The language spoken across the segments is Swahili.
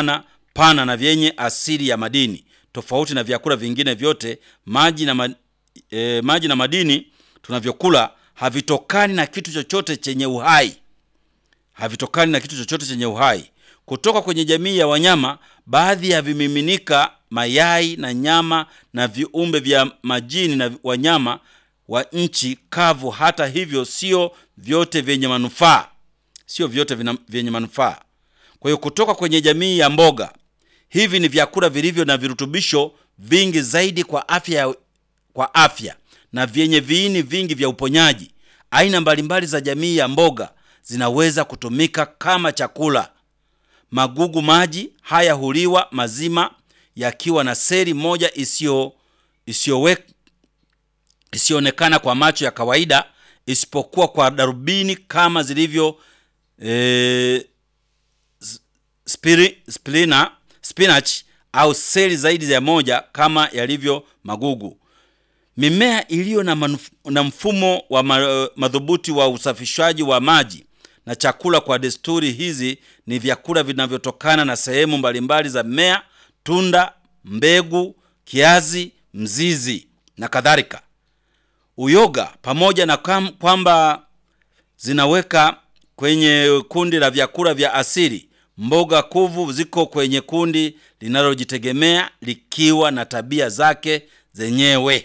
mapana pana na vyenye asili ya madini. Tofauti na vyakula vingine vyote, maji na, ma, e, maji na madini tunavyokula havitokani na kitu chochote chenye uhai, havitokani na kitu chochote chenye uhai. Kutoka kwenye jamii ya wanyama, baadhi ya vimiminika, mayai na nyama na viumbe vya majini na wanyama wa nchi kavu. Hata hivyo, sio vyote vyenye manufaa, sio vyote vina, vyenye manufaa. Kwa hiyo kutoka kwenye jamii ya mboga, hivi ni vyakula vilivyo na virutubisho vingi zaidi kwa afya, kwa afya na vyenye viini vingi vya uponyaji. Aina mbalimbali za jamii ya mboga zinaweza kutumika kama chakula. Magugu maji haya huliwa mazima yakiwa na seli moja isiyo isiyowe isiyoonekana kwa macho ya kawaida isipokuwa kwa darubini kama zilivyo e, spiri, spirina, spinach au seli zaidi ya moja kama yalivyo magugu. Mimea iliyo na, manuf, na mfumo wa ma, madhubuti wa usafishaji wa maji na chakula. Kwa desturi hizi ni vyakula vinavyotokana na sehemu mbalimbali za mmea, tunda, mbegu, kiazi, mzizi na kadhalika. Uyoga pamoja na kwamba zinaweka kwenye kundi la vyakula vya asili, mboga kuvu ziko kwenye kundi linalojitegemea likiwa na tabia zake zenyewe.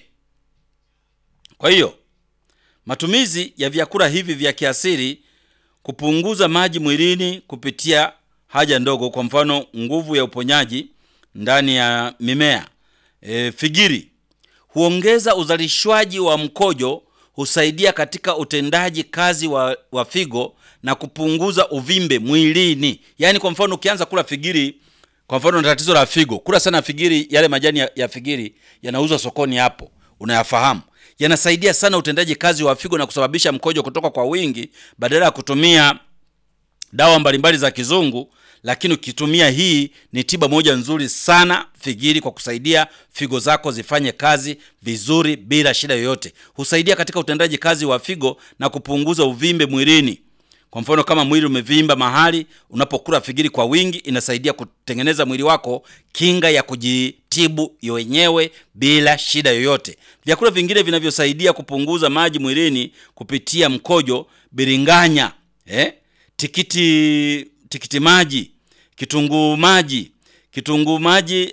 Kwa hiyo matumizi ya vyakula hivi vya kiasili kupunguza maji mwilini kupitia haja ndogo, kwa mfano nguvu ya uponyaji ndani ya mimea. E, figiri huongeza uzalishwaji wa mkojo, husaidia katika utendaji kazi wa, wa figo na kupunguza uvimbe mwilini. Yaani kwa mfano ukianza kula figiri, kwa mfano na tatizo la figo, kula sana figiri, yale majani ya, ya figiri yanauzwa sokoni hapo, unayafahamu yanasaidia sana utendaji kazi wa figo na kusababisha mkojo kutoka kwa wingi, badala ya kutumia dawa mbalimbali za kizungu. Lakini ukitumia hii, ni tiba moja nzuri sana figiri, kwa kusaidia figo zako zifanye kazi vizuri bila shida yoyote. Husaidia katika utendaji kazi wa figo na kupunguza uvimbe mwilini. Kwa mfano kama mwili umevimba mahali, unapokula figiri kwa wingi, inasaidia kutengeneza mwili wako kinga ya kujitibu wenyewe bila shida yoyote. Vyakula vingine vinavyosaidia kupunguza maji mwilini kupitia mkojo: biringanya, eh? tikiti tikiti maji, kitunguu maji, kitunguu maji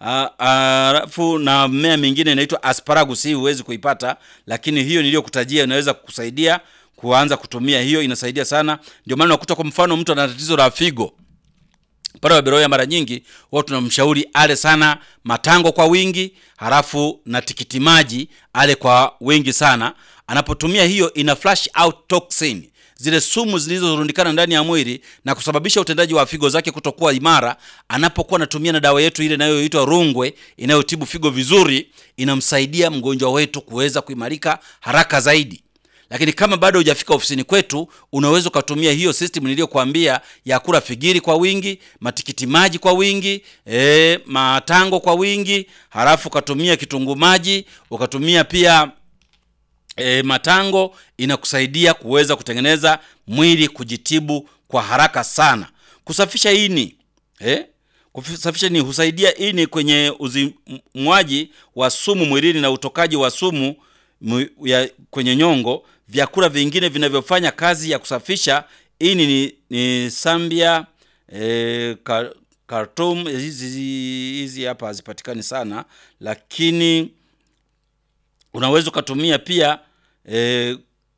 alafu na mmea mingine inaitwa asparagus. Hii huwezi kuipata, lakini hiyo niliyokutajia inaweza kukusaidia kuanza kutumia hiyo, inasaidia sana. Ndio maana unakuta kwa mfano mtu ana tatizo la figo pale Waberoya, mara nyingi wao tunamshauri ale sana matango kwa wingi, halafu na tikiti maji ale kwa wingi sana. Anapotumia hiyo, ina flush out toxin, zile sumu zilizorundikana ndani ya mwili na kusababisha utendaji wa figo zake kutokuwa imara. Anapokuwa anatumia na dawa yetu ile inayoitwa Rungwe inayotibu figo vizuri, inamsaidia mgonjwa wetu kuweza kuimarika haraka zaidi. Lakini kama bado hujafika ofisini kwetu, unaweza ukatumia hiyo system niliyokuambia ya kula figiri kwa wingi, matikiti maji kwa wingi, e, matango kwa wingi, halafu ukatumia kitunguu maji, ukatumia pia e, matango. Inakusaidia kuweza kutengeneza mwili kujitibu kwa haraka sana. Kusafisha ini eh? Kusafisha ini husaidia ini kwenye uzimwaji wa sumu mwilini na utokaji wa sumu ya kwenye nyongo. Vyakula vingine vinavyofanya kazi ya kusafisha ini ni, ni sambia e, kartum. Hizi hizi hapa hazipatikani sana, lakini unaweza ukatumia pia e,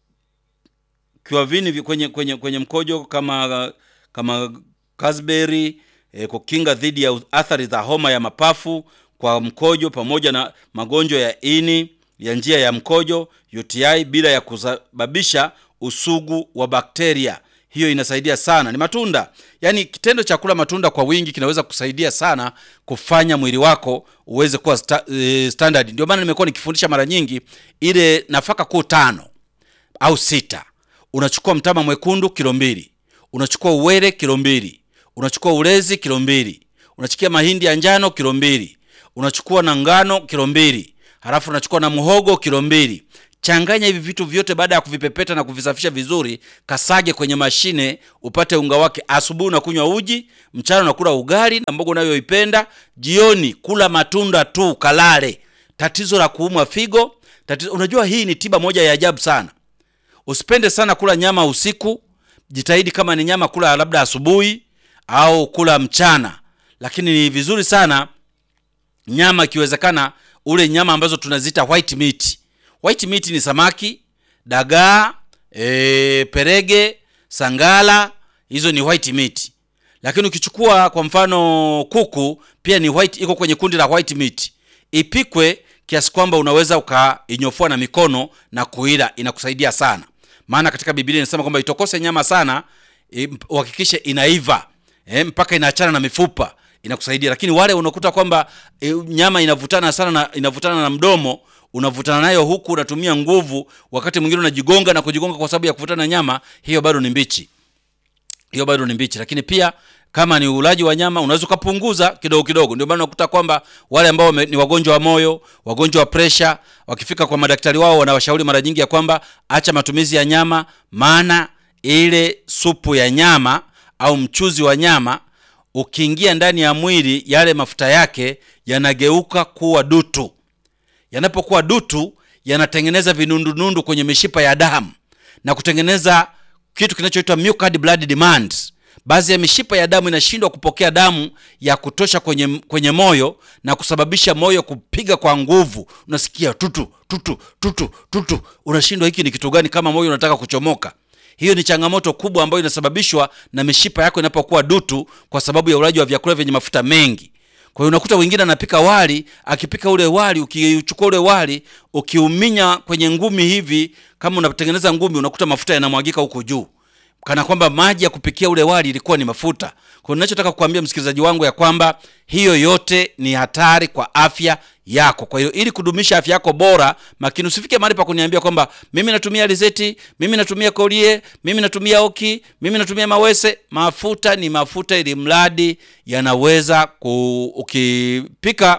kiwavini kwenye, kwenye, kwenye mkojo kama kama raspberry e, kukinga dhidi ya athari za homa ya mapafu kwa mkojo pamoja na magonjwa ya ini ya njia ya mkojo UTI bila ya kusababisha usugu wa bakteria. Hiyo inasaidia sana. Ni matunda, yaani kitendo cha kula matunda kwa wingi kinaweza kusaidia sana kufanya mwili wako uweze kuwa sta, e, standard. Ndio maana nimekuwa nikifundisha mara nyingi ile nafaka kuu tano au sita. Unachukua mtama mwekundu kilo mbili, unachukua uwele kilo mbili, unachukua ulezi kilo mbili, unachukua mahindi ya njano kilo mbili, unachukua na ngano kilo mbili halafu unachukua na muhogo kilo mbili. changanya hivi vitu vyote baada ya kuvipepeta na kuvisafisha vizuri kasage kwenye mashine upate unga wake asubuhi unakunywa uji mchana unakula ugali na mboga unayoipenda jioni kula matunda tu kalale tatizo la kuumwa figo tatizo, unajua hii ni tiba moja ya ajabu sana usipende sana kula nyama usiku jitahidi kama ni nyama kula labda asubuhi au kula mchana lakini ni vizuri sana nyama ikiwezekana ule nyama ambazo tunaziita white meat white meat ni samaki dagaa e, perege sangala hizo ni white meat lakini ukichukua kwa mfano kuku pia ni white iko kwenye kundi la white meat ipikwe kiasi kwamba unaweza ukainyofua na mikono na kuila inakusaidia sana maana katika biblia inasema kwamba itokose nyama sana i- uhakikishe inaiva e, mpaka inaachana na mifupa inakusaidia lakini wale unakuta kwamba e, nyama inavutana sana na inavutana na mdomo unavutana nayo huku unatumia nguvu wakati mwingine unajigonga na kujigonga kwa sababu ya kuvutana na nyama hiyo bado ni mbichi hiyo bado ni mbichi lakini pia kama ni ulaji wa nyama unaweza ukapunguza kidogo kidogo ndio maana unakuta kwamba wale ambao wame- ni wagonjwa wa moyo wagonjwa wa presha wakifika kwa madaktari wao wanawashauri mara nyingi ya kwamba acha matumizi ya nyama maana ile supu ya nyama au mchuzi wa nyama ukiingia ndani ya mwili yale mafuta yake yanageuka kuwa dutu yanapokuwa dutu yanatengeneza vinundunundu kwenye mishipa ya damu na kutengeneza kitu kinachoitwa mucous blood demand baadhi ya mishipa ya damu inashindwa kupokea damu ya kutosha kwenye, kwenye moyo na kusababisha moyo kupiga kwa nguvu unasikia tutu tutu tutu tutu unashindwa hiki ni kitu gani kama moyo unataka kuchomoka hiyo ni changamoto kubwa ambayo inasababishwa na mishipa yako inapokuwa dutu kwa sababu ya ulaji wa vyakula vyenye mafuta mengi kwa hiyo unakuta wengine anapika wali akipika ule wali ukichukua ule wali ukiuminya kwenye ngumi hivi kama unatengeneza ngumi unakuta mafuta yanamwagika huko juu kana kwamba maji ya kupikia ule wali ilikuwa ni mafuta kwa hiyo ninachotaka kukuambia msikilizaji wangu ya kwamba hiyo yote ni hatari kwa afya yako kwa hiyo ili kudumisha afya yako bora makini usifike mahali pa kuniambia kwamba mimi natumia alizeti mimi natumia kolie mimi natumia oki mimi natumia mawese mafuta ni mafuta ili mradi yanaweza ku, ukipika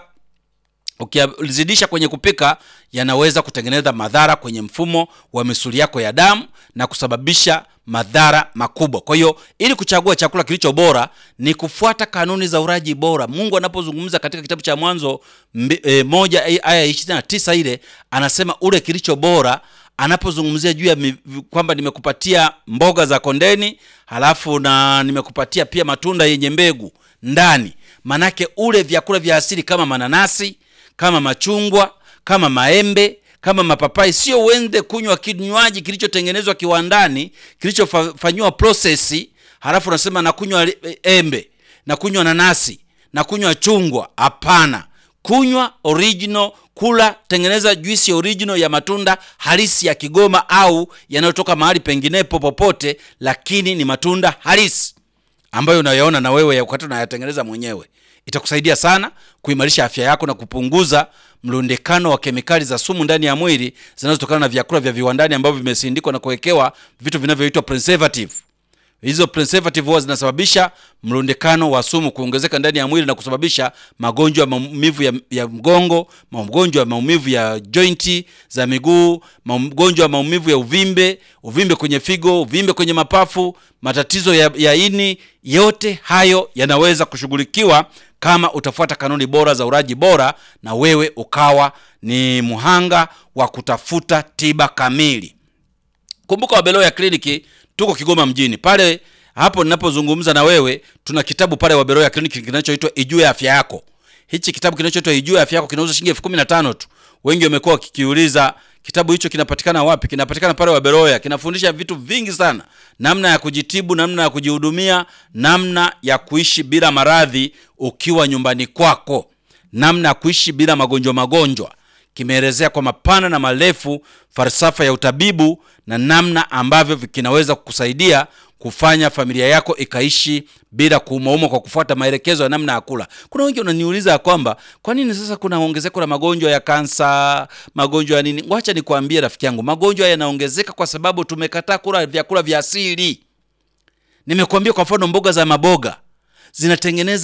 ukizidisha kwenye kupika yanaweza kutengeneza madhara kwenye mfumo wa misuli yako ya damu na kusababisha madhara makubwa kwa hiyo ili kuchagua chakula kilicho bora ni kufuata kanuni za uraji bora mungu anapozungumza katika kitabu cha mwanzo mbi- e, moja e, aya ishirini na tisa ile anasema ule kilicho bora anapozungumzia juu ya mi- kwamba nimekupatia mboga za kondeni halafu na nimekupatia pia matunda yenye mbegu ndani manake ule vyakula vya asili kama mananasi kama machungwa kama maembe kama mapapai sio uende kunywa kinywaji kilichotengenezwa kiwandani kilichofanyiwa prosesi halafu unasema nakunywa li- embe nakunywa nanasi nakunywa chungwa hapana kunywa original kula tengeneza juisi original ya matunda halisi ya kigoma au yanayotoka mahali penginepo popote lakini ni matunda halisi ambayo unayaona na wewe wakati unayatengeneza mwenyewe itakusaidia sana kuimarisha afya yako na kupunguza mlundikano wa kemikali za sumu ndani ya mwili zinazotokana na vyakula vya viwandani ambavyo vimesindikwa na kuwekewa vitu vinavyoitwa preservative hizo preservative huwa zinasababisha mlundikano wa sumu kuongezeka ndani ya mwili na kusababisha magonjwa ya maumivu ya, ya mgongo magonjwa ya maumivu ya jointi za miguu magonjwa ya maumivu ya uvimbe uvimbe kwenye figo uvimbe kwenye mapafu matatizo ya, ya ini yote hayo yanaweza kushughulikiwa kama utafuata kanuni bora za uraji bora na wewe ukawa ni mhanga wa kutafuta tiba kamili kumbuka wabeloya kliniki tuko kigoma mjini pale hapo ninapozungumza na wewe tuna kitabu pale wabeloya kliniki kinachoitwa ijue afya yako hichi kitabu kinachoitwa ijue afya yako kinauza shilingi elfu kumi na tano tu wengi wamekuwa wakikiuliza kitabu hicho kinapatikana wapi kinapatikana pale waberoya kinafundisha vitu vingi sana namna ya kujitibu namna ya kujihudumia namna ya kuishi bila maradhi ukiwa nyumbani kwako namna ya kuishi bila magonjwa magonjwa kimeelezea kwa mapana na marefu falsafa ya utabibu na namna ambavyo kinaweza kukusaidia kufanya familia yako ikaishi bila kuumauma kwa kufuata maelekezo ya namna ya kula kuna wengi wananiuliza ya kwamba kwa nini sasa kuna ongezeko la magonjwa ya kansa magonjwa ya nini wacha nikwambie rafiki yangu magonjwa yanaongezeka kwa sababu tumekataa kula vyakula vya asili nimekuambia kwa mfano mboga za maboga zinatengeneza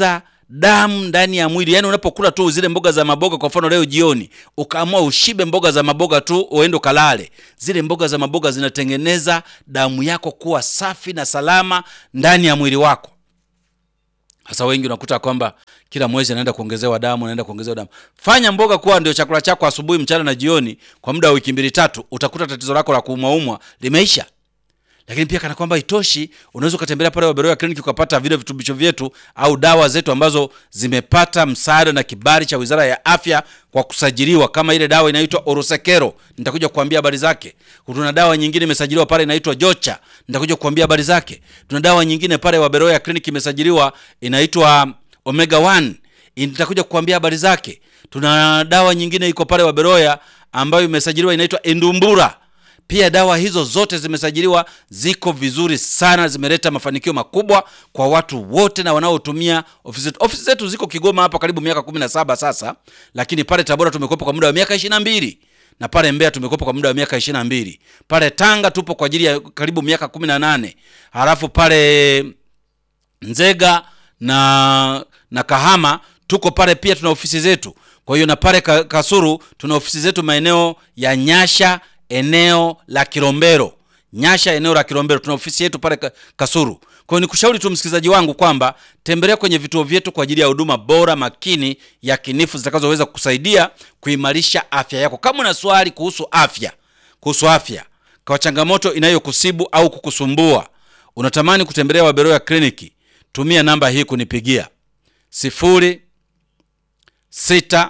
damu ndani ya mwili. Yaani unapokula tu zile mboga za maboga, kwa mfano leo jioni ukaamua ushibe mboga za maboga tu uende ukalale, zile mboga za maboga zinatengeneza damu yako kuwa safi na salama ndani ya mwili wako. Sasa wengi unakuta kwamba kila mwezi anaenda kuongezewa damu, anaenda kuongezewa damu. Fanya mboga kuwa ndio chakula chako asubuhi, mchana na jioni kwa muda wa wiki mbili tatu, utakuta tatizo lako la kuumwaumwa limeisha. Lakini pia kana kwamba itoshi, unaweza ukatembelea pale Waberoya Clinic ukapata vile vitubisho vyetu au dawa zetu ambazo zimepata msaada na kibali cha Wizara ya Afya kwa kusajiliwa, kama ile dawa inaitwa Orosekero, nitakuja kuambia habari zake. Tuna dawa nyingine imesajiliwa pale inaitwa Jocha, nitakuja kuambia habari zake. Tuna dawa nyingine pale Waberoya Clinic imesajiliwa inaitwa Omega 1 nitakuja kuambia habari zake. Tuna dawa nyingine iko pale Waberoya ambayo imesajiliwa inaitwa Endumbura pia dawa hizo zote zimesajiliwa, ziko vizuri sana, zimeleta mafanikio makubwa kwa watu wote na wanaotumia ofisi zetu. Ofisi zetu ziko Kigoma hapa karibu miaka kumi na saba sasa, lakini pale Tabora tumekuwepo kwa muda wa miaka ishirini na mbili na pale Mbeya tumekuwepo kwa muda wa miaka ishirini na mbili pale Tanga tupo kwa ajili ya karibu miaka kumi na nane halafu pale Nzega na na Kahama tuko pale pia tuna ofisi zetu. Kwa hiyo na pale Ka- Kasuru tuna ofisi zetu maeneo ya Nyasha eneo la Kilombero. Nyasha eneo la Kilombero tuna ofisi yetu pale Ka- Kasuru. Kwa hiyo nikushauri tu msikilizaji wangu kwamba tembelea kwenye vituo vyetu kwa ajili ya huduma bora makini ya kinifu zitakazoweza kukusaidia kuimarisha afya yako. Kama una swali kuhusu afya, kuhusu afya kwa changamoto inayokusibu au kukusumbua, unatamani kutembelea Waberoya kliniki, tumia namba hii kunipigia sifuri sita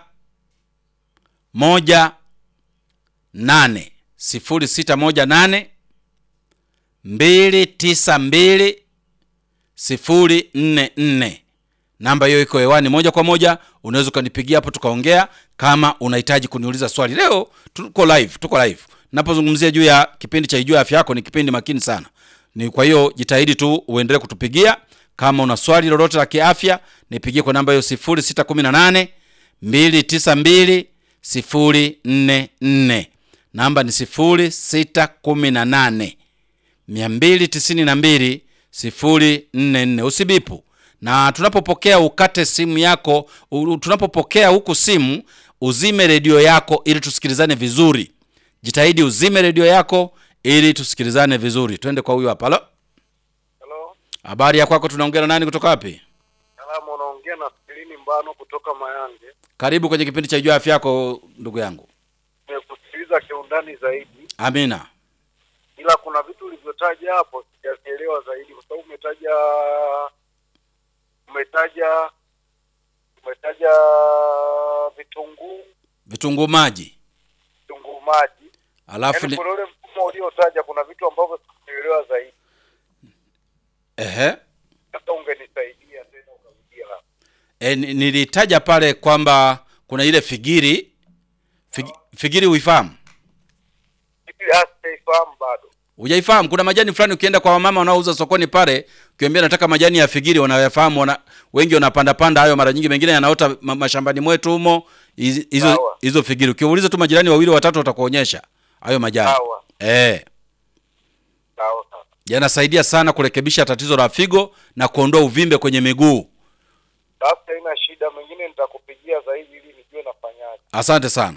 moja nane sifuri sita moja nane mbili tisa mbili sifuri nne nne. Namba hiyo iko hewani moja kwa moja, unaweza ukanipigia hapo tukaongea, kama unahitaji kuniuliza swali. Leo tuko live, tuko live. Napozungumzia juu ya kipindi cha Ijue Afya Yako, ni kipindi makini sana, ni kwa hiyo jitahidi tu uendelee kutupigia. Kama una swali lolote la kiafya, nipigie kwa namba hiyo 0618 292 044. Namba ni 0618 292 044. Usibipu. Na tunapopokea ukate simu yako, u- tunapopokea huku simu, uzime redio yako ili tusikilizane vizuri. Jitahidi uzime redio yako ili tusikilizane vizuri. Twende kwa huyu hapa. Halo, Halo, habari ya kwako? Tunaongea na nani kutoka wapi? salamu, unaongea na Filini Mbano kutoka Mayange. Karibu kwenye kipindi cha Jua Afya Yako, ndugu yangu. Nimekusikiliza kiundani zaidi, Amina. ila kuna vitu ulivyotaja hapo sijavielewa zaidi, kwa sababu umetaja umetaja umetaja vitunguu Vitunguu maji, vitunguu maji, alafu yaani ni kuna ule mfumo uliotaja, kuna vitu ambavyo sikuelewa zaidi. ehe, Sasa ungenisaidia tena ukarudia hapo. e, ni- nilitaja pale kwamba kuna ile figiri fig, figiri uifahamu? Hivi hastaifahamu bado. Hujaifahamu? Kuna majani fulani ukienda kwa wamama wanaouza sokoni pale, ukiambia nataka majani ya figiri, wanayafahamu wana, wengi wanapanda panda hayo, mara nyingi mengine yanaota ma, mashambani mwetu humo. Hizi- Hizo Sawa. hizo figiri, ukiuliza tu majirani wawili watatu watakuonyesha hayo majani Sawa eh. sawa sawa. yanasaidia sana kurekebisha tatizo la figo na kuondoa uvimbe kwenye miguu. Sasa haina shida, mengine nitakupigia zaidi ili nijue nafanyaje. Asante sana.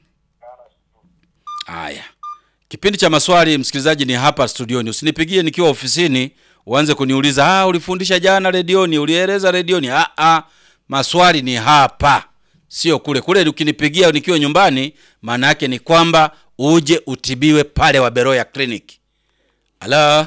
Haya, kipindi cha maswali msikilizaji ni hapa studioni. Usinipigie nikiwa ofisini uanze kuniuliza ah, ulifundisha jana redioni, ulieleza redioni. Ah, ah, maswali ni hapa, sio kule. Kule ukinipigia nikiwa nyumbani, maana yake ni kwamba uje utibiwe pale Waberoya Clinic. Halo,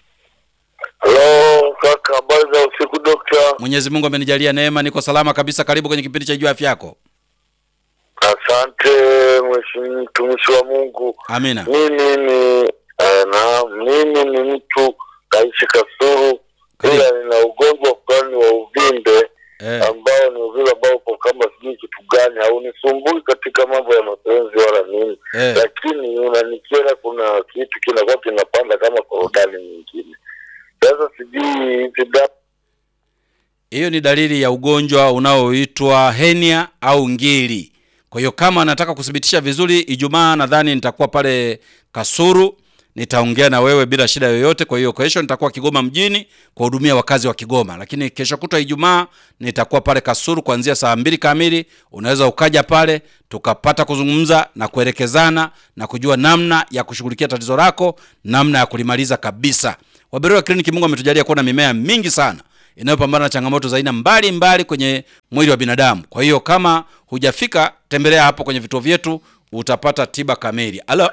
Halo kaka, habari za usiku dokta? Mwenyezi Mungu amenijalia neema, niko salama kabisa. Karibu kwenye kipindi cha Jua Afya Yako. Asante mheshimiwa mtumishi wa Mungu. Amina. Mimi ni eh, na mimi ni mtu naishi Kasuru, Karibu. ila nina ugonjwa fulani wa uvimbe Eh, ambao ni uvimbe ambao upo kama sijui kitu gani, haunisumbui katika mambo ya mapenzi wala nini, eh. lakini unanikera, kuna kitu kinakuwa kinapanda kama korodani nyingine. Sasa sijui hizi dawa Hiyo ni dalili ya ugonjwa unaoitwa henia au ngiri. Kwa hiyo kama nataka kuthibitisha vizuri, Ijumaa nadhani nitakuwa pale Kasuru nitaongea na wewe bila shida yoyote. Kwa hiyo kesho nitakuwa Kigoma mjini kuwahudumia wakazi wa Kigoma, lakini kesho kutwa Ijumaa nitakuwa pale Kasulu kuanzia saa mbili kamili. Unaweza ukaja pale tukapata kuzungumza na kuelekezana na kujua namna ya kushughulikia tatizo lako, namna ya kulimaliza kabisa. Waberoya Kliniki, Mungu ametujalia kuwa na mimea mingi sana inayopambana na changamoto za aina mbalimbali kwenye mwili wa binadamu. Kwa hiyo kama hujafika, tembelea hapo kwenye vituo vyetu, utapata tiba kamili. Alo,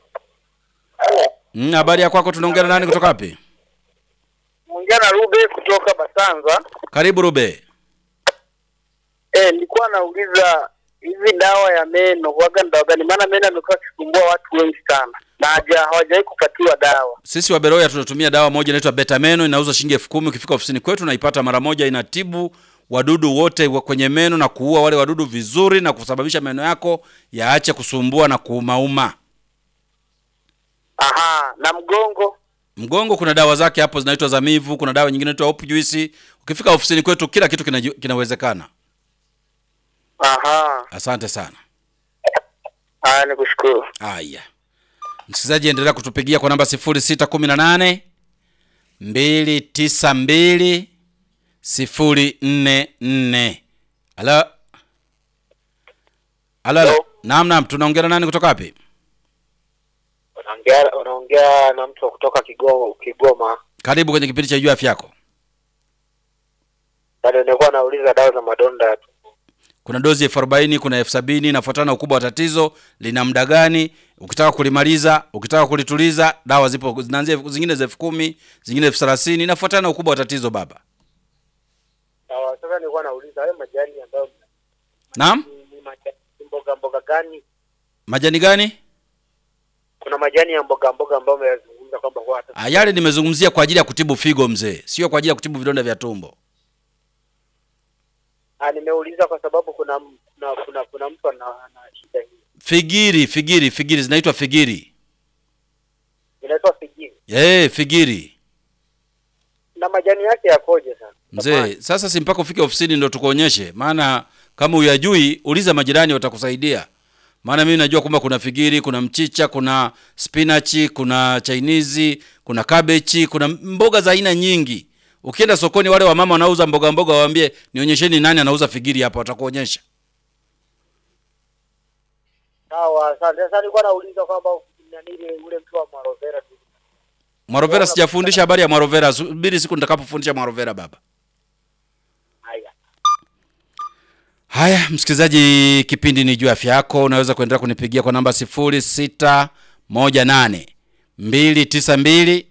Mm, habari ya kwako? Tunaongea na nani kutoka wapi? Mwongea na Rube kutoka Basanza. Karibu Rube. Eh, nilikuwa nauliza hizi dawa ya meno huwaga ni dawa gani? Maana meno amekuwa akisumbua watu wengi sana na haja hawajawahi kupatiwa dawa. Sisi wa Beroya tunatumia dawa moja inaitwa Betameno, inauza shilingi elfu kumi. Ukifika ofisini kwetu naipata mara moja, inatibu wadudu wote wa kwenye meno na kuua wale wadudu vizuri na kusababisha meno yako yaache kusumbua na kuumauma. Aha, na mgongo Mgongo kuna dawa zake hapo zinaitwa Zamivu, kuna dawa nyingine inaitwa Hope Juice. Ukifika ofisini kwetu kila kitu kina, kinawezekana. aha. Asante sana. Haya, nikushukuru. Haya, msikilizaji, endelea kutupigia kwa namba 0618 292 044. Halo, halo, halo. Hello. Naam, naam, tunaongea na nani kutoka wapi? Unaongea unaongea na mtu wa kutoka Kigoma, Kigoma. Karibu kwenye kipindi cha Jua Afya Yako. Bado nilikuwa nauliza dawa za madonda ya tumbo. Kuna dozi elfu arobaini kuna elfu sabini inafuatana na ukubwa wa tatizo, lina muda gani. Ukitaka kulimaliza, ukitaka kulituliza, dawa zipo, zinaanzia zingine za elfu kumi zingine elfu thelathini inafuatana na ukubwa wa tatizo baba. Sawa, sasa nilikuwa nauliza hayo majani ambayo Naam, ni, ni majani mboga mboga gani? majani gani? Kuna majani ya mboga mboga ambayo umeyazungumza kwamba huwa hata Ah, yale nimezungumzia kwa ajili ya kutibu figo mzee, sio kwa ajili ya kutibu vidonda vya tumbo. Ah, nimeuliza kwa sababu kuna m- kuna kuna, kuna mtu ana, ana shida hii. Figiri, figiri, figiri zinaitwa figiri. Inaitwa figini. Eh, figiri Na majani yake yakoje sana? mzee. Sasa si mpaka ufike ofisini ndo tukuonyeshe, maana kama uyajui, uliza majirani, watakusaidia. Maana mimi najua kwamba kuna figiri, kuna mchicha, kuna spinachi, kuna chainizi, kuna kabechi, kuna mboga za aina nyingi. Ukienda sokoni, wale wamama wanauza mboga mboga, waambie nionyesheni nani anauza figiri hapa, watakuonyesha. Sawa, asante. Sasa nilikuwa nauliza kwamba nani ile ule mtu wa Marovera tu. Mwarovera sijafundisha habari ya Mwarovera, subiri siku nitakapofundisha Mwarovera baba. Haya. Haya, msikilizaji, kipindi ni juu ya afya yako. Unaweza kuendelea kunipigia kwa namba 0618 292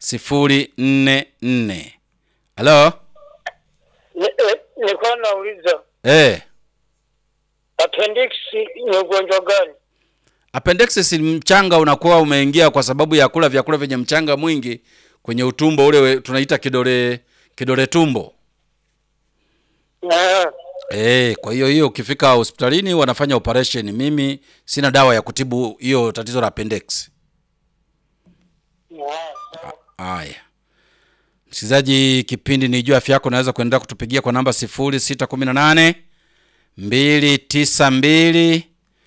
044. Halo? Nilikuwa nauliza Eh, appendix ni ugonjwa gani? appendixis ni mchanga unakuwa umeingia kwa sababu ya kula vyakula vyenye mchanga mwingi kwenye utumbo ule we- tunaita kidole kidole tumbo. Ah, Eh, kwa hiyo hiyo ukifika hospitalini wanafanya operation. Mimi sina dawa ya kutibu hiyo tatizo la appendix. Haya, msikilizaji, kipindi ni juu ya afya yako. Unaweza kuendelea kutupigia kwa namba 0618 292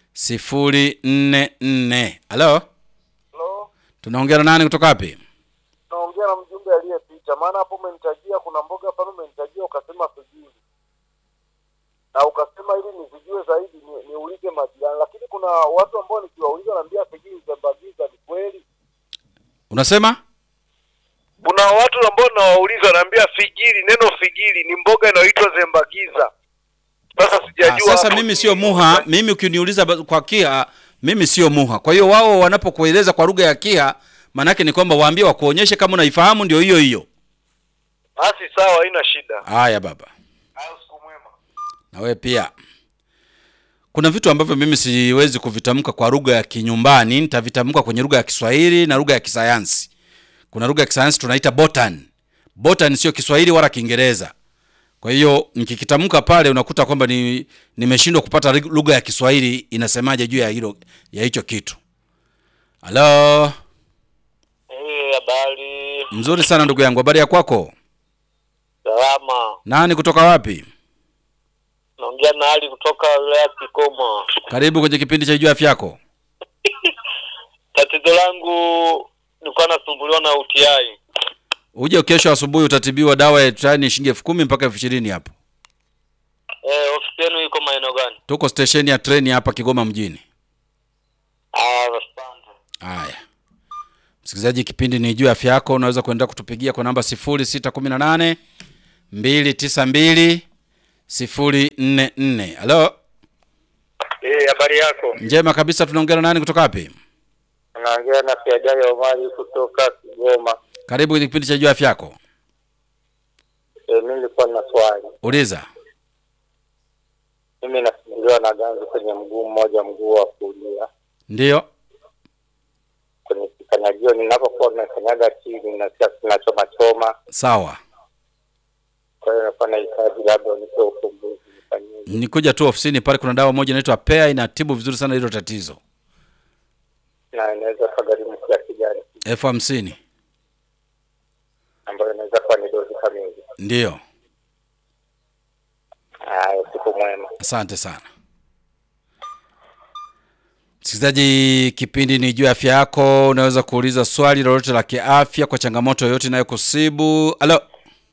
044. Halo, Hello. tunaongea na nani kutoka wapi? Naongea na mjumbe aliyepita, maana hapo umenitajia kuna mboga pale umenitajia ukasema sijui. Na ukasema ili nizijue zaidi ni, niulize majirani, lakini kuna watu ambao nikiwauliza naambia sijui zembagiza ni kweli. Unasema Kuna watu ambao nawauliza naambia figiri, neno figiri ni mboga inayoitwa zembagiza. Sasa Ah, sijajua. sasa hapo mimi ni- sio muha. Mimi ukiniuliza ba- kwa Kiha, mimi sio muha. Kwa hiyo wao wanapokueleza kwa lugha ya Kiha, maanake ni kwamba waambie wakuonyeshe kama unaifahamu, ndio hiyo hiyo. Basi sawa, haina shida. Haya baba. Hayo siku mwema. na wewe pia. Kuna vitu ambavyo mimi siwezi kuvitamka kwa lugha ya kinyumbani, nitavitamka kwenye lugha ya Kiswahili na lugha ya kisayansi. Kuna lugha ya kisayansi tunaita botan. Botan sio Kiswahili wala Kiingereza. Kwa hiyo nikikitamka pale unakuta kwamba ni nimeshindwa kupata rig- lugha ya Kiswahili inasemaje juu ya hilo ya hicho kitu. Halo, Eh, habari. mzuri sana ndugu yangu, habari ya kwako? Salama. Nani kutoka wapi? Naongea na Ali kutoka wilaya ya Kigoma. Karibu kwenye kipindi cha juu ya afya yako. Tatizo langu nilikuwa nasumbuliwa na UTI. uje kesho asubuhi utatibiwa dawa ya UTI ni shilingi elfu kumi mpaka elfu ishirini hapo Eh, ofisi yenu iko maeneo gani? tuko stesheni ya treni hapa kigoma mjini Ah, asante. haya msikilizaji kipindi ni juu ya afya yako unaweza kuendelea kutupigia kwa namba 0618 292 044 halo Eh, habari yako? njema kabisa tunaongea na nani kutoka wapi Naongea na Siajai Omari kutoka Kigoma. karibu kwenye kipindi cha juu ya afya yako Eh, mimi nilikuwa na swali. uliza Mimi nasumbuliwa na ganzi kwenye mguu mmoja, mguu wa kulia, ndiyo kwenye kikanyagio. Ninapokuwa nakanyaga chini nasikia kinachoma choma, sawa kwa hiyo nilikuwa nahitaji labda unipe ufumbuzi nifanyeje. nikuja tu ofisini pale kuna dawa moja inaitwa pea inatibu vizuri sana hilo tatizo na inaweza kagharimu kiasi gani, elfu hamsini ambayo inaweza kuwa ni dozi kamili. ndiyo Haya, usiku mwema. asante sana msikilizaji kipindi ni juu ya afya yako unaweza kuuliza swali lolote la kiafya kwa changamoto yoyote inayokusibu halo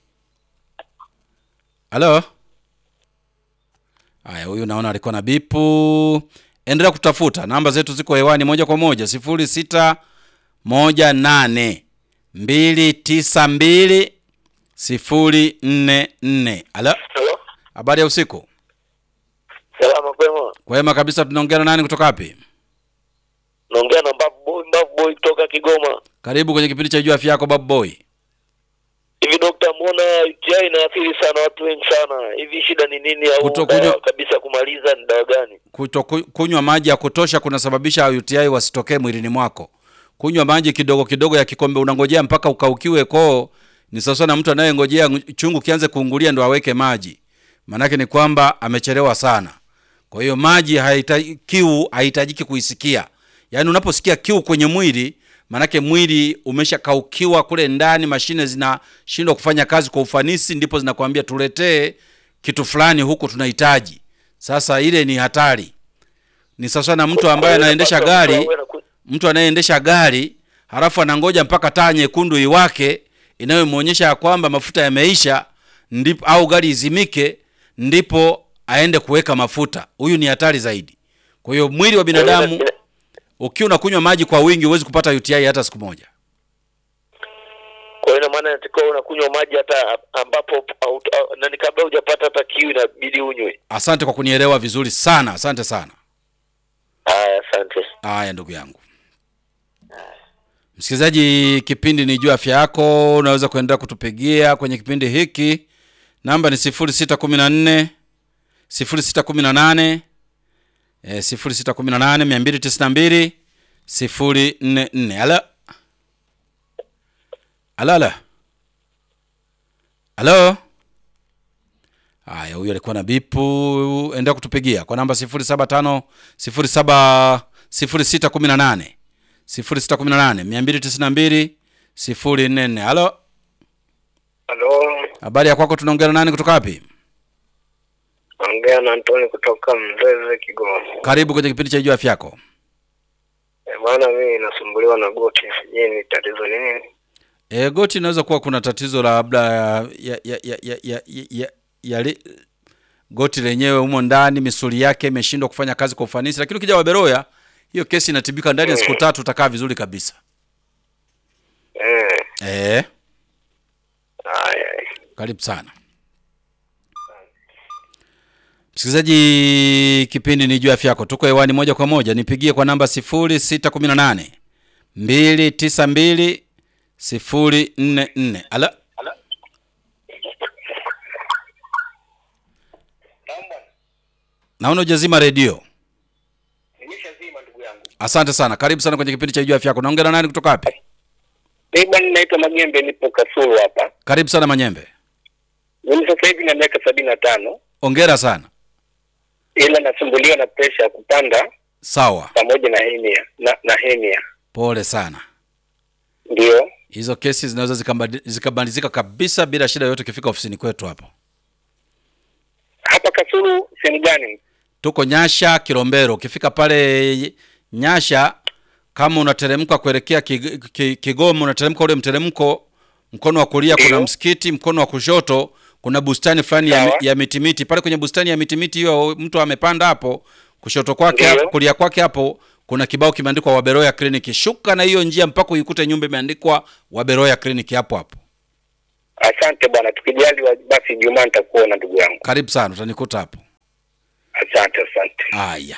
halo haya huyu naona alikuwa na bipu endelea kutafuta namba zetu ziko hewani moja kwa moja sifuri sita moja nane mbili tisa mbili sifuri nne nne halo Hello? habari ya usiku Salama kwema. kwema kabisa tunaongea na nani kutoka wapi Naongea na Mbavu Boy, Mbavu Boy kutoka Kigoma. karibu kwenye kipindi cha juu afya yako babu boy Hivi dokta, mbona UTI inaathiri sana watu wengi sana? Hivi shida ni nini au Kutokunywa- dawa kabisa kumaliza ni dawa gani? Kuto, ku- kunywa maji ya kutosha kunasababisha uti wasitokee mwilini mwako kunywa maji kidogo kidogo ya kikombe unangojea mpaka ukaukiwe koo ni sawasawa na mtu anayengojea ng- chungu kianze kuungulia ndo aweke maji maanake ni kwamba amechelewa sana kwa hiyo maji haita, kiu haihitajiki kuisikia yaani unaposikia kiu kwenye mwili maanake mwili umeshakaukiwa kule ndani mashine zinashindwa kufanya kazi kwa ufanisi ndipo zinakwambia tuletee kitu fulani huku tunahitaji sasa ile ni hatari ni sawasawa na mtu ambaye anaendesha gari mtu anayeendesha gari halafu anangoja mpaka taa nyekundu iwake inayomwonyesha ya kwamba mafuta yameisha ndipo au gari izimike ndipo aende kuweka mafuta huyu ni hatari zaidi kwa hiyo mwili wa binadamu ukiwa unakunywa maji kwa wingi huwezi kupata uti hata siku moja Kwa hiyo ina maana inatakiwa unakunywa maji hata ambapo au, au, nani kabla hujapata hata kiu inabidi unywe. asante kwa kunielewa vizuri sana asante sana Haya, asante. haya ndugu yangu msikilizaji kipindi ni juu afya yako unaweza kuendelea kutupigia kwenye kipindi hiki namba ni 0614 0618 eh, 0618 292 044 ala ala ala halo haya huyu alikuwa na bipu endelea kutupigia kwa namba 075 07 0618 0618 292 044 halo Halo, habari ya kwako tunaongea na nani kutoka wapi naongea na Antoni kutoka Mzeze, Kigoma. karibu kwenye kipindi cha juu afya yako E, bwana mimi nasumbuliwa na goti, sijui ni tatizo ni nini. e, goti inaweza kuwa kuna tatizo la labda ya, ya, ya, ya, ya, ya, ya, ya li, goti lenyewe humo ndani misuli yake imeshindwa kufanya kazi kwa ufanisi lakini ukija waberoya hiyo kesi inatibika ndani ya siku tatu utakaa vizuri kabisa Eh, e, haya. karibu sana msikilizaji kipindi ni juu ya afya yako tuko hewani moja kwa moja nipigie kwa namba 0618 292 044 ala naona ujazima redio Nimeshazima ndugu yangu. asante sana karibu sana kwenye kipindi cha juu ya afya yako naongea na nani kutoka wapi Mimi bwana naitwa Magembe, nipo Kasulu hapa. karibu sana manyembe Mimi sasa hivi na miaka sabini na tano, ongera sana ila nasumbuliwa na presha ya kupanda sawa pamoja na henia na, na henia pole sana ndio. hizo kesi zinaweza zikambadi- zikabadilika kabisa bila shida yoyote ukifika ofisini kwetu hapo Hapa Kasulu sehemu gani? tuko nyasha kilombero ukifika pale nyasha kama unateremka kuelekea Kig- Ki- Kigoma, unateremka ule mteremko, mkono wa kulia kuna Ndio. msikiti, mkono wa kushoto kuna bustani fulani ya, Sawa. ya mitimiti. Pale kwenye bustani ya mitimiti hiyo mtu amepanda hapo, kushoto kwake Ndio. hapo, kulia kwake hapo kuna kibao kimeandikwa Waberoya Clinic. Shuka na hiyo njia mpaka uikute nyumba imeandikwa Waberoya Clinic hapo hapo. Asante bwana, tukijaliwa basi Jumaa nitakuona ndugu yangu. Karibu sana, utanikuta hapo. Asante, asante. Haya,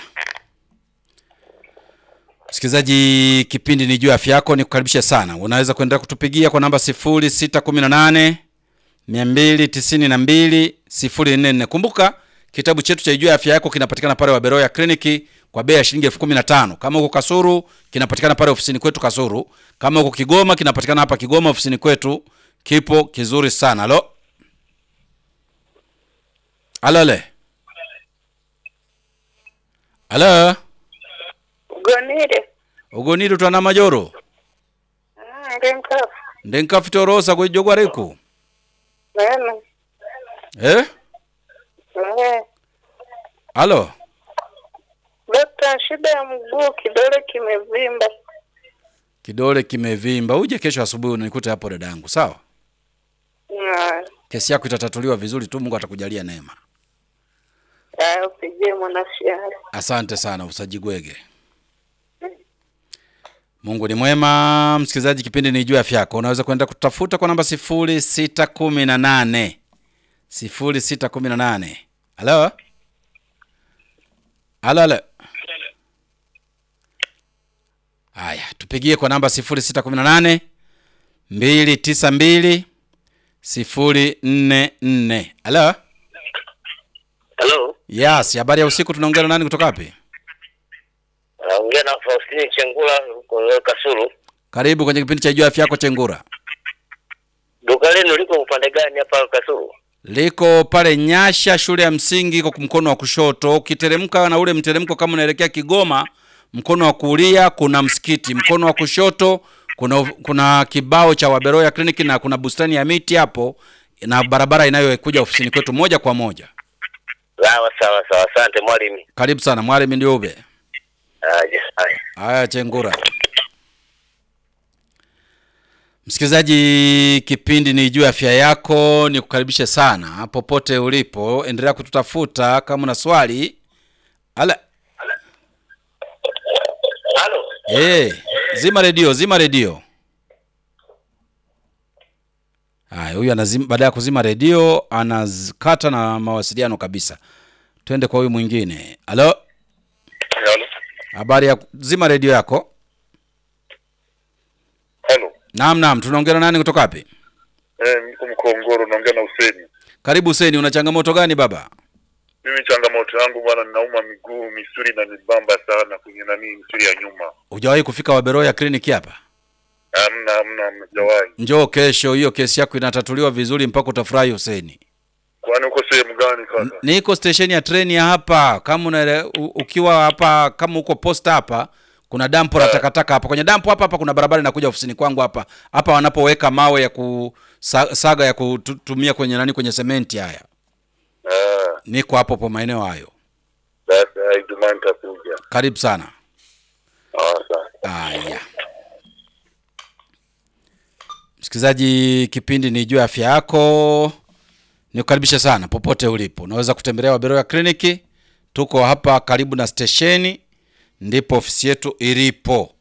msikilizaji, kipindi ni juu ya afya yako, nikukaribisha sana. Unaweza kuendelea kutupigia kwa namba 0618 292 044. Kumbuka kitabu chetu cha juu ya afya yako kinapatikana pale Waberoya Kliniki kwa bei ya shilingi elfu kumi na tano. Kama uko Kasuru kinapatikana pale ofisini kwetu Kasuru. Kama uko Kigoma kinapatikana hapa Kigoma ofisini kwetu, kipo kizuri sana. Halo, alole, halo gonire ugoniri twana majoro ndenka ndenkafitorosa kwijogwa riku nene eh? eh halo dokta shida ya mguu kidole kimevimba kidole kimevimba uje kesho asubuhi unikute hapo dadangu sawa na kesi yako itatatuliwa vizuri tu mungu atakujalia neema ah, upigie mwanashiari asante sana usajigwege mungu ni mwema msikilizaji kipindi ni juu ya afya yako unaweza kwenda kutafuta kwa namba sifuri sita kumi na nane sifuri sita kumi na nane halo halo halo haya tupigie kwa namba sifuri sita kumi na nane mbili tisa mbili sifuri nne nne halo Hello. yes habari ya usiku tunaongea na nani kutoka wapi Naongea na Faustini Chengula huko Kasulu. karibu kwenye kipindi cha juu ya afya yako chengura Duka lenu liko upande gani hapa Kasulu? liko pale Nyasha, shule ya msingi iko mkono wa kushoto. Ukiteremka na ule mteremko kama unaelekea Kigoma, mkono wa kulia kuna msikiti, mkono wa kushoto kuna kuna kibao cha Waberoya Clinic na kuna bustani ya miti hapo na barabara inayokuja ofisini kwetu moja kwa moja. Sawa sawa sawa, asante mwalimu. Karibu sana mwalimu Ndiube. Aje, haya. Haya, Chengura. Msikilizaji, kipindi ni juu ya afya yako, ni kukaribishe sana popote ulipo, endelea kututafuta kama una swali. Ala, Halo. eh, zima redio, zima redio. Haya, huyu anazima, baada ya kuzima redio anakata na mawasiliano kabisa. Twende kwa huyu mwingine. Halo, Halo. habari ya zima redio yako. Halo. Naam, naam, tunaongea na nani kutoka wapi? Eh, niko Mkongoro naongea na Huseni. Karibu Huseni, una changamoto gani baba? Mimi changamoto yangu bwana, ninauma miguu, misuli na nibamba sana kwenye nani, misuli ya nyuma. Hujawahi kufika Waberoya kliniki hapa? Hamna, hamna, hamna, sijawahi. Njoo kesho, hiyo kesi yako inatatuliwa vizuri mpaka utafurahi Huseni. Kwani uko sehemu gani kaka? Niko stesheni ya treni ya hapa, kama una, u, ukiwa hapa kama uko posta hapa kuna dampo la takataka hapa. Kwenye dampo hapa hapa kuna barabara inakuja ofisini kwangu hapa. Hapa wanapoweka mawe ya kusaga ya kutumia kwenye nani kwenye sementi haya. Ah, Niko hapo po maeneo hayo. basi ah, Ijumaa nitakuja. Karibu sana. Ah, asante. Haya, msikilizaji, kipindi ni juu ya afya yako. Nikukaribisha sana popote ulipo, unaweza kutembelea Waberoya kliniki. Tuko hapa karibu na stesheni, ndipo ofisi yetu ilipo.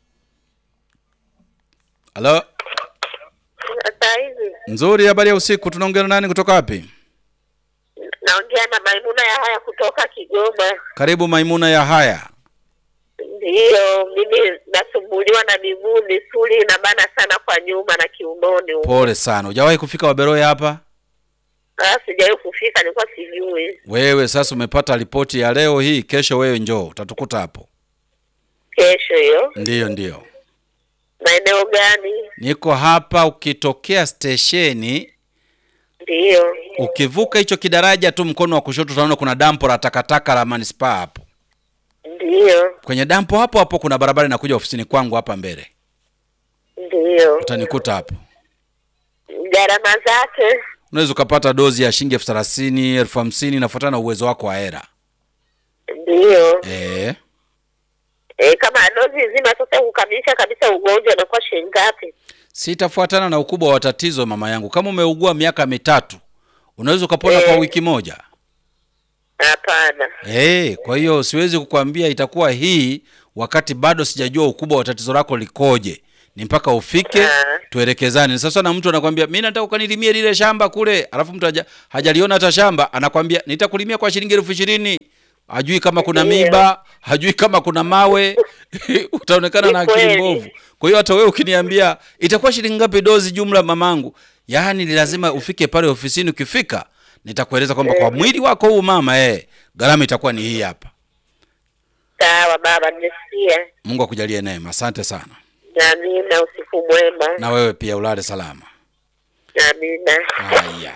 Halo, hata hivi nzuri. Habari ya usiku, tunaongea na nani kutoka wapi? naongea na maimuna ya haya kutoka kigoma Karibu Maimuna ya haya. ndiyo mimi nasumbuliwa na miguu misuli inabana sana kwa nyuma na kiunoni huko. Pole sana, hujawahi kufika Waberoya hapa? Ah, sijawahi kufika nilikuwa sijui Wewe sasa umepata ripoti ya leo hii, kesho wewe njoo, utatukuta hapo. kesho hiyo Ndiyo, ndiyo. maeneo gani Niko hapa, ukitokea stesheni, ndiyo ukivuka hicho kidaraja tu mkono wa kushoto utaona kuna dampo la takataka la manispaa hapo. ndiyo Kwenye dampo hapo hapo kuna barabara inakuja ofisini kwangu hapa mbele, ndiyo utanikuta hapo. gharama zake Unaweza ukapata dozi ya shilingi elfu thelathini elfu hamsini inafuatana na uwezo wako wa hera. ndiyo Eh, E, kama dozi nzima sasa kukamilisha kabisa ugonjwa inakuwa shilingi ngapi? Sitafuatana na ukubwa wa tatizo mama yangu. Kama umeugua miaka mitatu, unaweza ukapona kwa Eh. wiki moja. Hapana. Eh, kwa hiyo siwezi kukwambia itakuwa hii wakati bado sijajua ukubwa wa tatizo lako likoje. Ni mpaka ufike Ah. tuelekezane. Sasa na mtu anakwambia mimi nataka ukanilimie lile shamba kule, alafu mtu haja, hajaliona hata shamba, anakwambia nitakulimia kwa shilingi elfu ishirini. Hajui kama kuna Ndiyo. miba, hajui kama kuna mawe, utaonekana na Ni akili kweli. mbovu. Kwa hiyo hata wewe ukiniambia itakuwa shilingi ngapi dozi jumla, mamangu, yaani ni lazima ufike pale ofisini. Ukifika nitakueleza kwamba kwa mwili wako huu mama, eh, gharama itakuwa ni hii hapa. Sawa baba, nimesikia. Mungu akujalie neema. Asante sana, Amina, usiku mwema. na wewe pia ulale salama. Amina. Haya,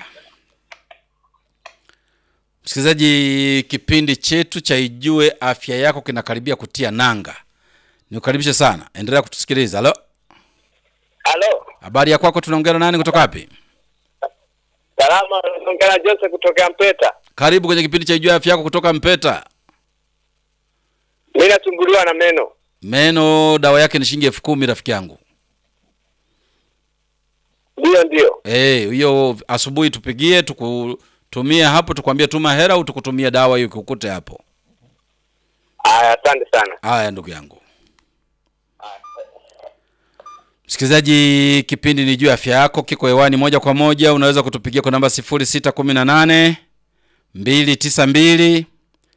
msikilizaji, kipindi chetu cha Ijue Afya Yako kinakaribia kutia nanga. Nikukaribishe sana, endelea kutusikiliza. Halo, Halo, habari ya kwako? Tunaongea na nani kutoka wapi? salama. Naongea na Joseph kutoka Mpeta. Karibu kwenye kipindi cha Ijue Afya Yako kutoka Mpeta. Mimi nasumbuliwa na meno. Meno dawa yake ni shilingi elfu kumi rafiki yangu. Ndio, ndio. Eh, hiyo asubuhi tupigie tukutumie hapo, tukwambie tuma hela au tukutumie dawa hiyo kukute hapo. Aya, asante sana. Haya ndugu yangu msikilizaji, kipindi ni juu ya afya yako, kiko hewani moja kwa moja. Unaweza kutupigia kwa namba 0618 292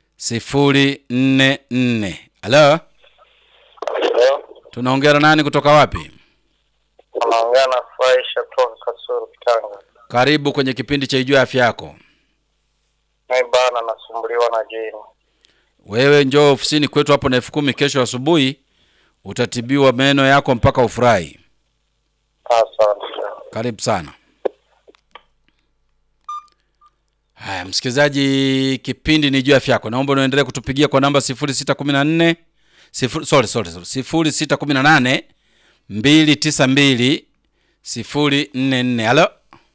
044. Halo, tunaongea na nani kutoka wapi? Unaongea na Faisha kutoka Kasuru Kitanga. Karibu kwenye kipindi cha Ijua Afya Yako. Mimi bana nasumbuliwa na jini. Wewe njoo ofisini kwetu hapo na elfu kumi kesho asubuhi, utatibiwa meno yako mpaka ufurahi. Asante. Karibu sana. Haya, msikilizaji, kipindi ni juu ya afya yako. Naomba unaendelea kutupigia kwa namba 0614 sifuri, sorry, sorry, sorry, 0618 292 044. Halo,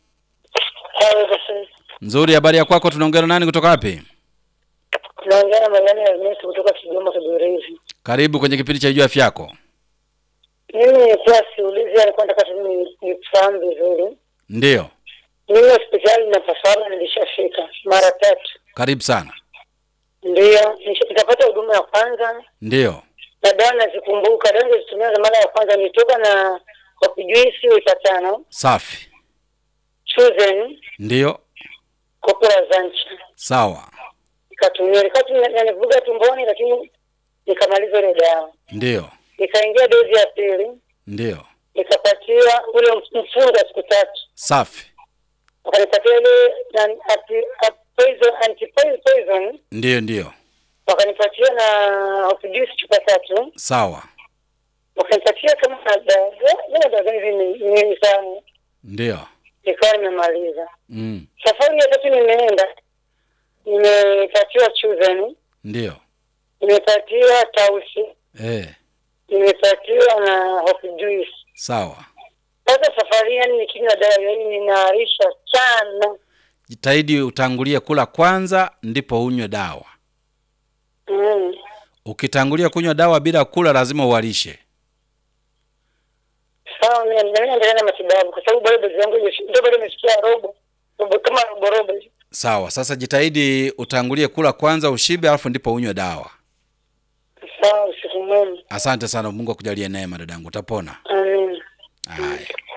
nzuri. Habari ya kwako? Tunaongea na nani kutoka wapi? Naongea na Mangani Ernest kutoka Kigoma Kigorezi. Karibu kwenye kipindi cha juu ya afya yako. Mimi nilikuwa siulizi, alikuwa nataka tu ni- nifahamu vizuri. Ndiyo, Mimi hospitali napasana, nilishafika mara tatu, karibu sana. ndiyo nisha- nikapata huduma ya kwanza Ndiyo, na dawa nazikumbuka. Dawa nilizotumia za mara ya kwanza nilitoka na kopijuisi lita tano, safi. chuzen, Ndiyo, kopra zancha sawa. nikatumia, ilikuwa tu nanivuga tumboni, lakini nikamaliza ile dawa. Ndiyo, Nikaingia dozi ya pili, ndiyo, nikapatiwa ule mfungo wa siku tatu safi. wakanipatia ile nan- anti- a- poison anti poison Ndiyo, ndiyo, wakanipatia na opijusi chupa tatu sawa. wakanipatia kama na dawa dawa dawa hivi ni- nyingi sana Ndiyo, nikawa nimemaliza mm. safari ya tatu nimeenda nimepatiwa chuzen Ndiyo, nimepatiwa tausi eh, nimepatiwa na opijusi sawa. sasa safari yani nikinywa dawa yani ninaarisha sana Jitahidi utangulie kula kwanza, ndipo unywe dawa. mm. Ukitangulia kunywa dawa bila kula, lazima uwalishe. sawa mimi mimi naendelea na matibabu kwa sababu bado dozi yangu imefi- ndio bado imefikia robo robo kama robo robo hivi. Sawa. Sasa jitahidi utangulie kula kwanza, ushibe, alafu ndipo unywe dawa. sawa usiku mwema Asante sana, Mungu akujalie neema dadangu, utapona. amen Haya,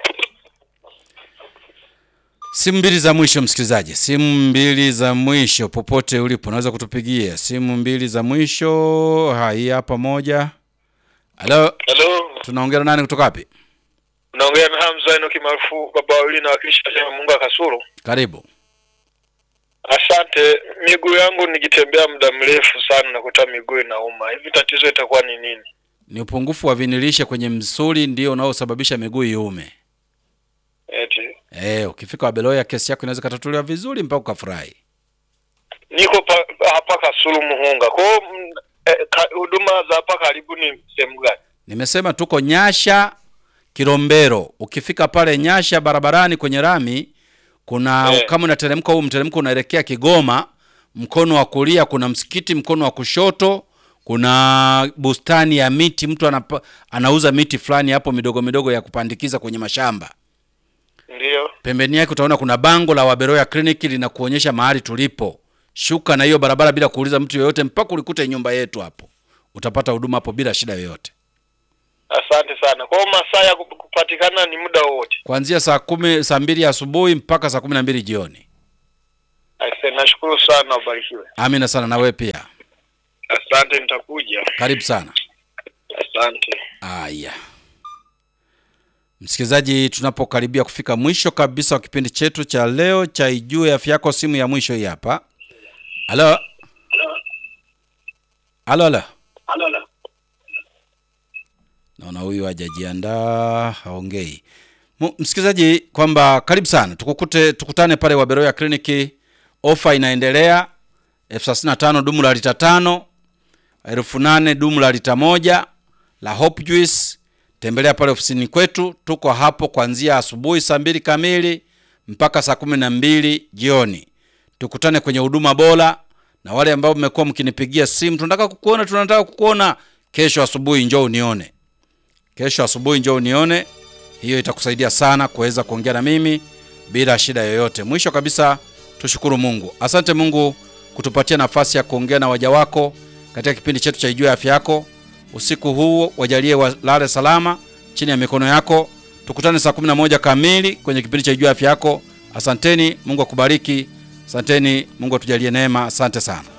simu mbili za mwisho, msikilizaji, simu mbili za mwisho, popote ulipo unaweza kutupigia simu mbili za mwisho. Hai hapa moja. Halo, Halo, tunaongea na nani kutoka wapi? naongea na Hamza Enoki maarufu baba wawili na wakilisha chama Mungu Kasulu. Karibu. Asante. Miguu yangu nikitembea muda mrefu sana nakuta miguu inauma. Hivi tatizo itakuwa ni nini? Ni upungufu wa vinilishe kwenye msuli ndio unaosababisha miguu iume. Eti Eh, ukifika Wabeloya kesi yako inaweza katatuliwa vizuri mpaka ukafurahi. niko pa, hapa Kasulu Muhunga. Kwa hiyo mm, eh, ka- huduma za hapa karibu ni sehemu gani? Nimesema tuko Nyasha Kilombero. Ukifika pale Nyasha barabarani kwenye rami kuna Eh. kama unateremka huu mteremko unaelekea Kigoma, mkono wa kulia kuna msikiti, mkono wa kushoto kuna bustani ya miti mtu anapa, anauza miti fulani hapo midogo midogo ya kupandikiza kwenye mashamba Ndiyo. pembeni yake utaona kuna bango la waberoya kliniki linakuonyesha mahali tulipo shuka na hiyo barabara bila kuuliza mtu yoyote mpaka ulikute nyumba yetu hapo utapata huduma hapo bila shida yoyote Asante sana. Kwa hiyo masaa ya kup- kupatikana ni muda wowote. kuanzia saa kumi saa mbili asubuhi mpaka saa kumi na mbili jioni Asante, nashukuru sana, ubarikiwe. amina sana na wewe pia Asante, nitakuja. karibu sana Asante. Aya, msikilizaji, tunapokaribia kufika mwisho kabisa wa kipindi chetu cha leo cha Ijue Afya Yako, simu ya mwisho hii hapa. Halo, halo, halo. Naona huyu hajajiandaa, haongei. Mu- Msikilizaji, kwamba karibu sana, tukukute tukutane pale Waberoya kliniki. Ofa inaendelea elfu thelathini na tano dumu la lita tano elfu nane dumu la lita moja la Hope Juice. Tembelea pale ofisini kwetu, tuko hapo kuanzia asubuhi saa mbili kamili mpaka saa kumi na mbili jioni. Tukutane kwenye huduma bora, na wale ambao mmekuwa mkinipigia simu, tunataka kukuona, tunataka kukuona, kesho asubuhi njoo unione, kesho asubuhi njoo unione. Hiyo itakusaidia sana kuweza kuongea na mimi bila shida yoyote. Mwisho kabisa, tushukuru Mungu. Asante Mungu kutupatia nafasi ya kuongea na waja wako katika kipindi chetu cha Ijue Afya Yako. Usiku huu wajalie walale salama chini ya mikono yako. Tukutane saa 11 kamili kwenye kipindi cha Ijue Afya Yako. Asanteni, Mungu akubariki. Asanteni, Mungu atujalie neema. Asante sana.